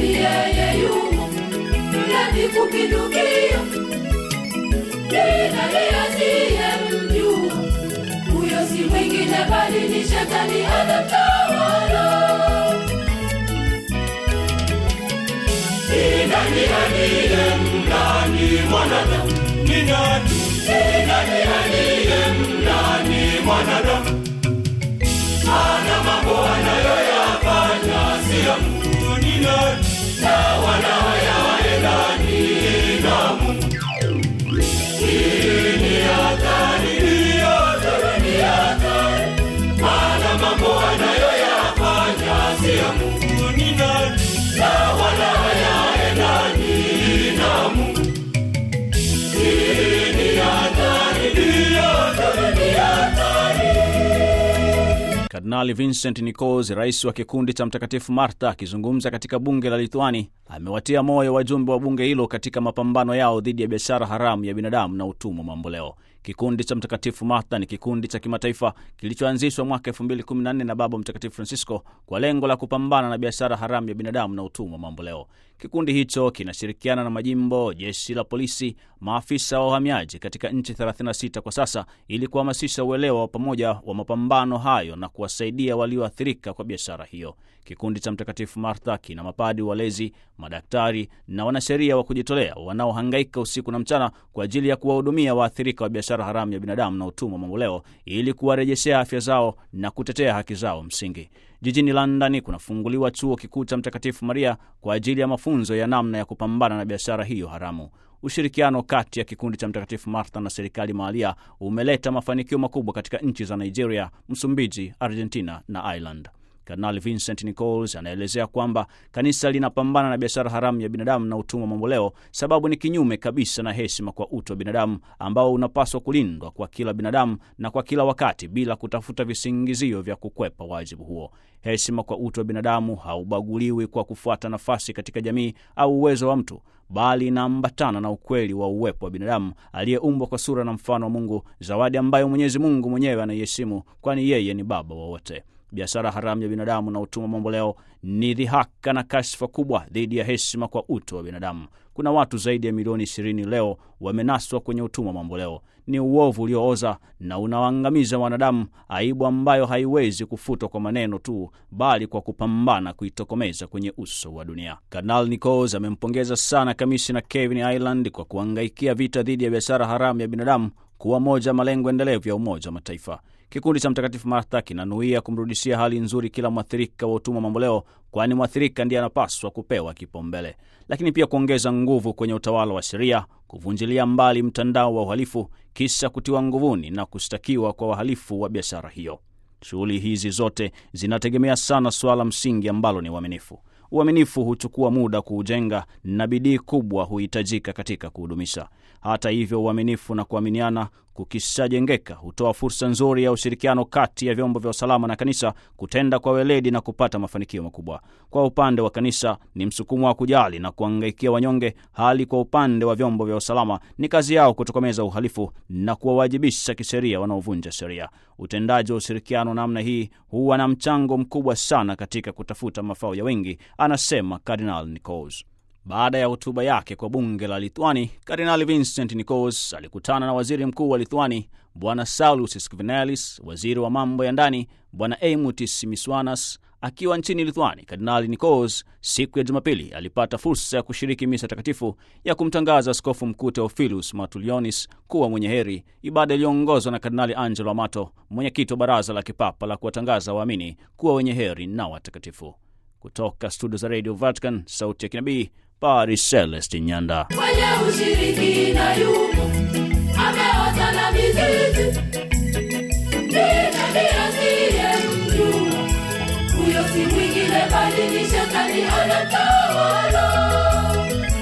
bali yeye yumo mlevi kupindukia. Ni nani asiyemjua? Huyo si mwingine bali ni shetani anatawala. Ni nani aliyemlani mwanadamu? Ni nani? Ni nani aliyemlani mwanadamu? Ana mambo anayoyafanya si ya Mungu. Ni nani? Na wanaoyaendani na Mungu. Hii ni hatari, ni hatari, ni hatari. Ana mambo anayoyafanya si ya Mungu. Ni nani? Na wanaoyaendani na Mungu. Hii ni hatari, ni hatari, ni hatari. Kardinali Vincent Nichols, rais wa kikundi cha Mtakatifu Martha, akizungumza katika bunge la Lithuani, amewatia moyo wajumbe wa bunge hilo katika mapambano yao dhidi ya biashara haramu ya binadamu na utumwa mamboleo. Kikundi cha Mtakatifu Martha ni kikundi cha kimataifa kilichoanzishwa mwaka 2014 na Baba Mtakatifu Francisco kwa lengo la kupambana na biashara haramu ya binadamu na utumwa mamboleo. Kikundi hicho kinashirikiana na majimbo, jeshi la polisi, maafisa wa uhamiaji katika nchi 36 kwa sasa ili kuhamasisha uelewa wa pamoja wa mapambano hayo na kuwasaidia walioathirika kwa biashara hiyo. Kikundi cha Mtakatifu Martha kina mapadi, walezi, madaktari na wanasheria wa kujitolea wanaohangaika usiku na mchana kwa ajili ya kuwahudumia waathirika wa biashara haramu ya binadamu na utumwa mamboleo ili kuwarejeshea afya zao na kutetea haki zao msingi. Jijini London kunafunguliwa chuo kikuu cha Mtakatifu Maria kwa ajili ya mafunzo ya namna ya kupambana na biashara hiyo haramu. Ushirikiano kati ya kikundi cha Mtakatifu Martha na serikali mahalia umeleta mafanikio makubwa katika nchi za Nigeria, Msumbiji, Argentina na Ireland. Kardinali Vincent Nichols anaelezea kwamba kanisa linapambana na biashara haramu ya binadamu na utumwa mamboleo, sababu ni kinyume kabisa na heshima kwa utu wa binadamu ambao unapaswa kulindwa kwa kila binadamu na kwa kila wakati bila kutafuta visingizio vya kukwepa wajibu huo. Heshima kwa utu wa binadamu haubaguliwi kwa kufuata nafasi katika jamii au uwezo wa mtu, bali inaambatana na ukweli wa uwepo wa binadamu aliyeumbwa kwa sura na mfano wa Mungu, zawadi ambayo Mwenyezi Mungu mwenyewe anaiheshimu, kwani yeye ni Baba wa wote. Biashara haramu ya binadamu na utumwa mamboleo ni dhihaka na kashfa kubwa dhidi ya heshima kwa utu wa binadamu. Kuna watu zaidi ya milioni ishirini leo wamenaswa kwenye utumwa mamboleo. Ni uovu uliooza na unawaangamiza wanadamu, aibu ambayo haiwezi kufutwa kwa maneno tu, bali kwa kupambana kuitokomeza kwenye uso wa dunia. Kardinal Nichols amempongeza sana kamishna Kevin Ireland kwa kuangaikia vita dhidi ya biashara haramu ya binadamu kuwa moja malengo endelevu ya Umoja wa Mataifa. Kikundi cha Mtakatifu Martha kinanuia kumrudishia hali nzuri kila mwathirika wa utumwa mamboleo, kwani mwathirika ndiye anapaswa kupewa kipaumbele, lakini pia kuongeza nguvu kwenye utawala wa sheria, kuvunjilia mbali mtandao wa uhalifu, kisha kutiwa nguvuni na kushtakiwa kwa wahalifu wa biashara hiyo. Shughuli hizi zote zinategemea sana suala msingi ambalo ni uaminifu. Uaminifu huchukua muda kuujenga na bidii kubwa huhitajika katika kuhudumisha. Hata hivyo, uaminifu na kuaminiana kukishajengeka hutoa fursa nzuri ya ushirikiano kati ya vyombo vya usalama na kanisa kutenda kwa weledi na kupata mafanikio makubwa. Kwa upande wa kanisa ni msukumo wa kujali na kuangaikia wanyonge, hali kwa upande wa vyombo vya usalama ni kazi yao kutokomeza uhalifu na kuwawajibisha kisheria wanaovunja sheria. Utendaji wa ushirikiano namna hii huwa na mchango mkubwa sana katika kutafuta mafao ya wengi, anasema Kardinal Nichols. Baada ya hotuba yake kwa bunge la Lithuani, Kardinali Vincent Nichols alikutana na waziri mkuu wa Lithuani Bwana Saulus Skvernelis, waziri wa mambo ya ndani Bwana Eimutis Miswanas. Akiwa nchini Lithuani, Kardinali Nichols siku ya Jumapili alipata fursa ya kushiriki misa takatifu ya kumtangaza askofu mkuu Theophilus Matulionis kuwa mwenye heri, ibada iliyoongozwa na Kardinali Angelo Amato, mwenyekiti wa baraza la kipapa la kuwatangaza waamini kuwa wenye heri na watakatifu. Kutoka studio za Radio Vatican, sauti ya kinabii, Paris Celeste Nyanda. kwenye ushirikina yumo ameota na mizizi ni nani asiyemjua huyo si mwingine bali ni shetani anatawala